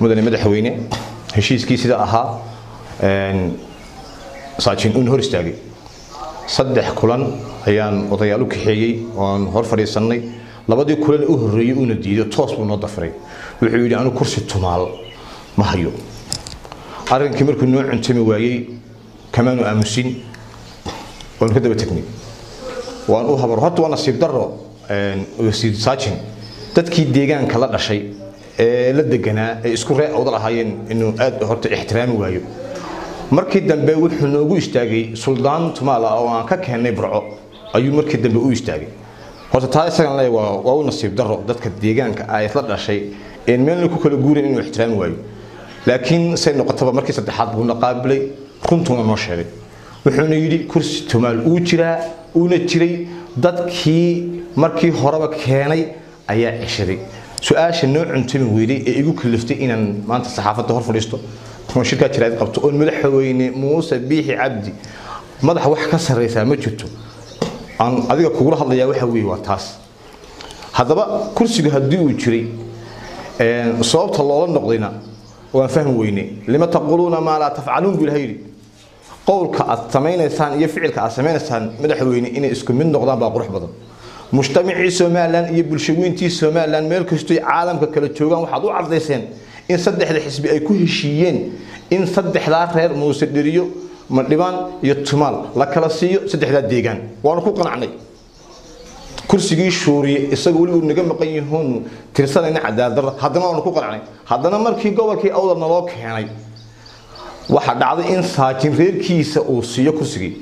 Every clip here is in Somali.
mudane madaxweyne heshiiskii sida ahaa saajin uun hor istaagay saddex kulan ayaan odayaal u kaxeeyey oan hor fadhiisannay labadii kulan u horreeyey uuna diiday toos buu noo dafiray wuxuu yidhi anu kursi tumaal ma hayo arrinkii markuu noo cuntami waayey kamaanu aamusin waanu ka daba tegnay waan u habar horta waa nasiib daro wasiir saajin dadkii deegaanka la dhashay ee la deganaa ee isku ree awdal ahaayeen inuu aad horta ixtiraami waayo markii dambe wuxuu noogu istaagay suldaan tumaala oo aan ka keennay burco ayuu markii dambe u istaagay horta taa isagan le waa waa u nasiib daro dadka deegaanka ay la dhashay een meelna ku kala guurin inuu ixtiraami waayo laakiin say noqotaba markii saddexaad buuna qaabilay runtuuna noo sheegay wuxuuna yidhi kursi tumaal uu jiraa uuna jiray dadkii markii horeba keenay ayaa ceshaday su-aasha noo cuntami weyday ee igu kaliftay inaan maanta saxaafadda hor fadhiisto oo shirkaa jiraad qabto oo madaxweyne muuse biixi cabdi madaxa wax ka sarreysaa ma jirto aan adiga kugula hadlayaa waxa weeye waa taas haddaba kursigu haddii uu jiray sababta loola noqdayna waan fahmi weyne lima taquluuna maa laa tafcaluun buu ilaha yidhi qowlka aad samaynaysaan iyo ficilka aad samaynaysaan madaxweyne inay isku mid noqdaan baa qurux badan mujtamacii somalilan iyo bulshaweyntii somalilan meel kastoy caalamka kala joogaan waxaad u cadayseen in saddexda xisbi ay ku heshiiyeen in saddexdaa reer muuse dheriyo madhibaan iyo tumaal la kala siiyo saddexdaa deegaan waanu ku qanacnay kursigii shuuriye isaga weli uu naga maqan yahoonu tirsanayna cadaaladdarra haddana waanu ku qanacnay haddana markii gobolkii awdal naloo keenay waxaa dhacday in saajin reerkiisa uu siiyo kursigii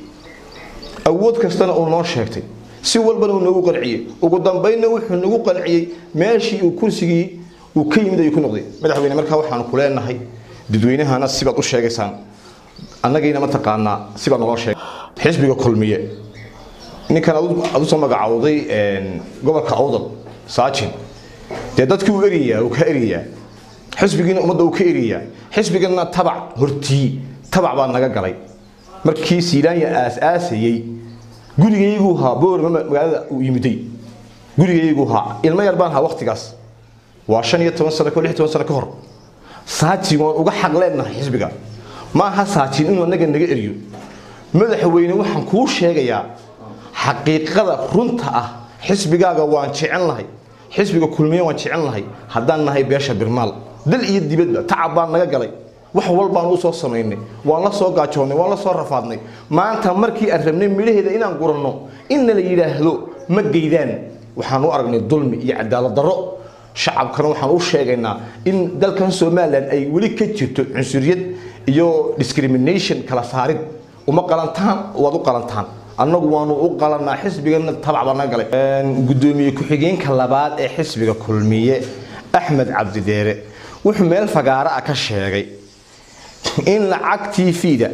awood kastana uu noo sheegtay si walbana uu nagu qanciyey ugu dambaynna wuxuu nagu qanciyey meeshii uu kursigii uu ka yimid ayuu ku noqday madaxweyne markaa waxaanu ku leenahay dadweynahana sibaad u sheegaysaan annagiina mataqaanaa sibaad naloo sheegay xisbiga kulmiye ninkan aad usoo magacowday gobolka awdal saajin dee dadkii uu eriyaa uu ka eriyaa xisbigiina ummadda uu ka eriyaa xisbigana tabac hortii tabac baa naga galay markii siilaanya aas-aasayey gurigayguu haa boorma magaalada uu yimiday gurigayguu haa ilmo yar baan haa waktigaas waa shan iyo toban sano lix toban sano ka hor saajin waan uga xaq leenahay xisbiga ma aha saajin inuu annaga naga eriyo madaxweyne waxaan kuu sheegayaa xaqiiqada runta ah xisbigaaga waan jecel lahay xisbiga kulmiye waan jecel lahay haddaan nahay beesha birmaal dal iyo dibadba tacab baan naga galay wax walbaan u soo samaynay waan la soo gaajoonnay waan la soo rafaadnay maanta markii aan rabnay midhaheeda inaan guranno inna la yidhaahdo ma geydaan waxaan u aragnay dulmi iyo cadaalad darro shacabkana waxaan u sheegaynaa in dalkan somalilan ay weli ka jirto cunsuriyad iyo discrimination kala saarid uma qalantaan waad u qalantaan annagu waanu u qalanaa xisbigana tabac baa naga galay gudoomiye ku-xigeenka labaad ee xisbiga kulmiye axmed cabdideere wuxuu meel fagaaro ah ka sheegay in lacagtii fiida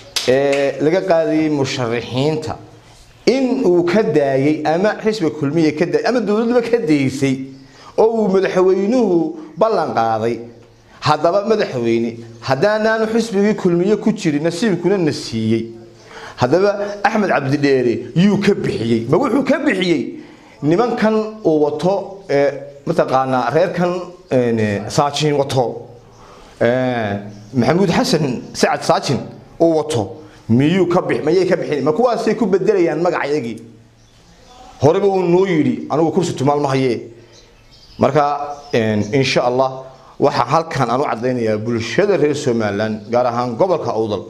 ee laga qaadayay musharaxiinta in uu ka daayay ama xisbiga kulmiye ka daayay ama dowladduba ka daysay oo uu madaxweynuhu ballan qaaday haddaba madaxweyne haddaanaanu xisbigii kulmiye ku jirin nasiibkuna na siiyey haddaba axmed cabdidheere yuu ka bixiyey ma wuxuu ka bixiyey nimankan uu wato mataqaanaa reerkan saajin wato maxamuud xasan sacad saajin uu wato miyuu ka bix mayay ka bixin ma kuwaasay ku bedelayaan magacayagii horeba uu noo yidhi anigu kursi tumaal ma hayee marka insha allah waxaa halkan aan u cadaynayaa bulshada reer somalilan gaar ahaan gobolka awdal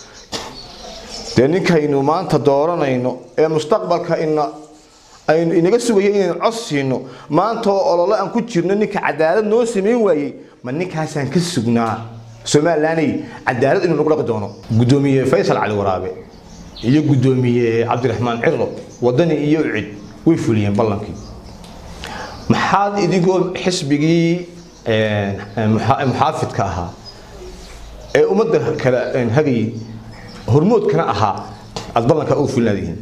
dee ninkaynu maanta dooranayno ee mustaqbalka ina aynu inaga sugaya inaynu cod siino maanta oo olole aan ku jirno ninka cadaalad noo samayn waayey ma ninkaasaan ka sugnaa somalilanay cadaalad inuu nagu dhaqi doono gudoomiye faysal cali waraabe iyo gudoomiye cabdiraxmaan cirlo wadani iyo ucid way fuliyeen ballankii maxaad idinkoo xisbigii muxaafidka ahaa ee ummadda kale hagayay hormoodkana ahaa aad ballanka u fulinaadihiin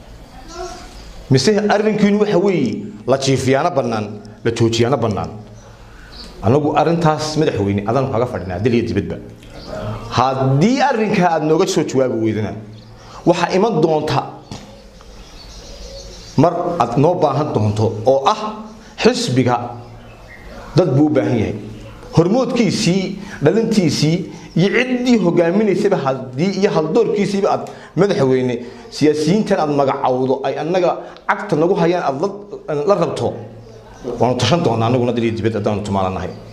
mise arrinkiinu waxa weeye la jiifiyaano bannaan la joojiyaano bannaan annagu arrintaas madaxweyne adaan kaga fadhinaa dal iyo dibadba haddii arrinkaa aad nooga soo jawaabi weydana waxaa iman doonta mar aad noo baahan doonto oo ah xisbiga dad buu u baahan yahay hormoodkiisii dhalintiisii iyo ciddii hogaaminaysaba haddii iyo haldoorkiisiiba aad madaxweyne siyaasiyiintan aad magacawdo ay annaga cagta nagu hayaan aad la rabto waanu tashan doonaa annaguna daliya dibad haddaanu tumaalanahay